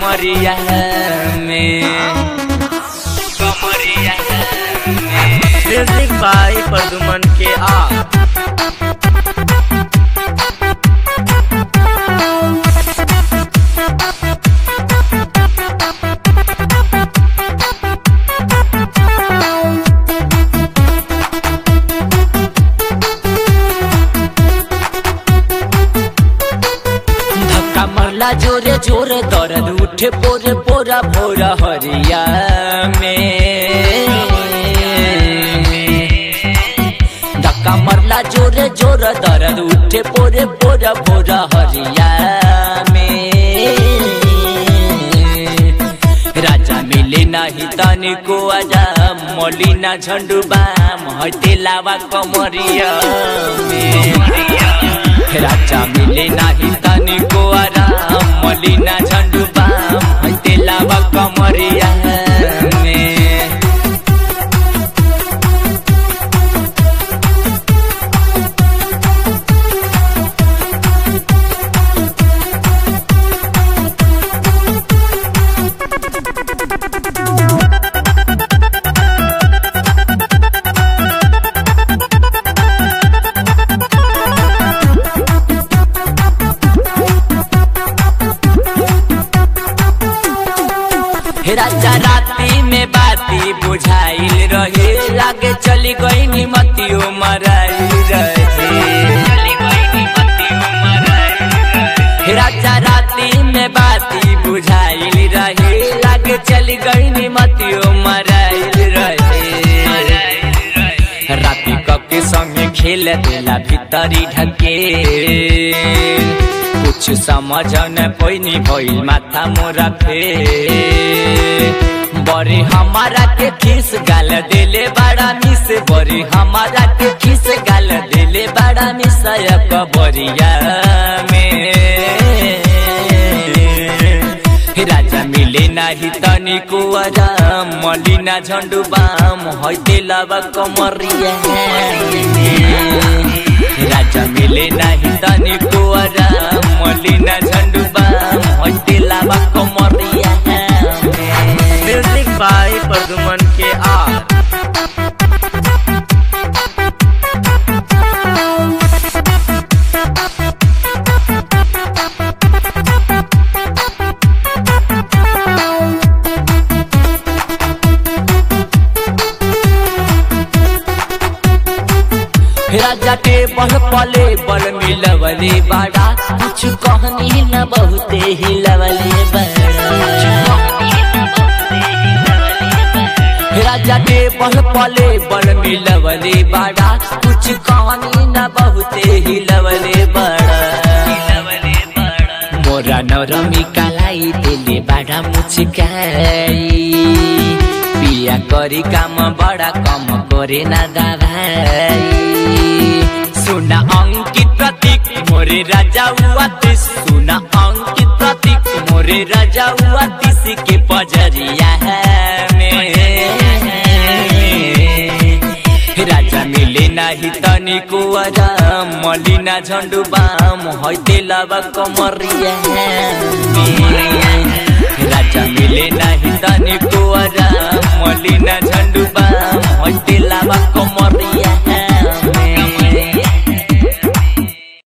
कमरिया में कमरिया में म्यूजिक बाई प्रदुमन के आ धक्का मरला जोरे जोरे दर्द उठे पोरे पोरा भोरा हरिया में धक्का मरला जोरे जोरे दर्द उठे पोरे पोरा भोरा हरिया में राजा मिले नाही तनी को आजा मलिना झंडू बाम हटे लावा कमरिया में राजा मिले नाही तनी को आराम मलिना झंडू बाम हटे लावा कमरिया में हे राजा राती में बाती बुझाइल रहे लागे चली गई निमतियो मराइल रहे हे राजा राती में बाती बुझाइल रहे लागे चली गई निमतियो मराइल रहे राती कके संगे खेल देला भीतरी ढके कुछ समझ न पैनी भइल माथा मोरा फे बड़ी हमारा के खीस गाल देले बड़ा मिस बड़ी हमारा के खीस गाल देले बड़ा मिस कबरिया में राजा मिले नाही तनी को आराम मलिना झंडू बाम हईते लावा कमरिया राजा मिले नाही तनी को आराम मलिना झंडू बाम हईते लावा कमरिया म्यूजिक बाई प्रदुमन के आ राजा के बल पले बल मिलवले बाड़ा कुछ कहनी न बहुते हिलवले बड़ा राजा के बल पले बल मिलवले बाड़ा कुछ कहानी न बहुते हिलवले बड़ा मोरा नरमी कालाई दिले बाड़ा मुचकाई बिया करी काम बड़ा कम करे ना दाभाई सुना अंकित प्रतीक मोरे राजा हुआ तिस सुना अंकित प्रतीक मोरे राजा हुआ तिस के पजरिया है में राजा मिले नाही तनी को आराम मलिना झंडू बाम हईते लावा कमरिया में राजा मिले नाही तनी को आराम मलिना झंडू बाम हईते लावा कमरिया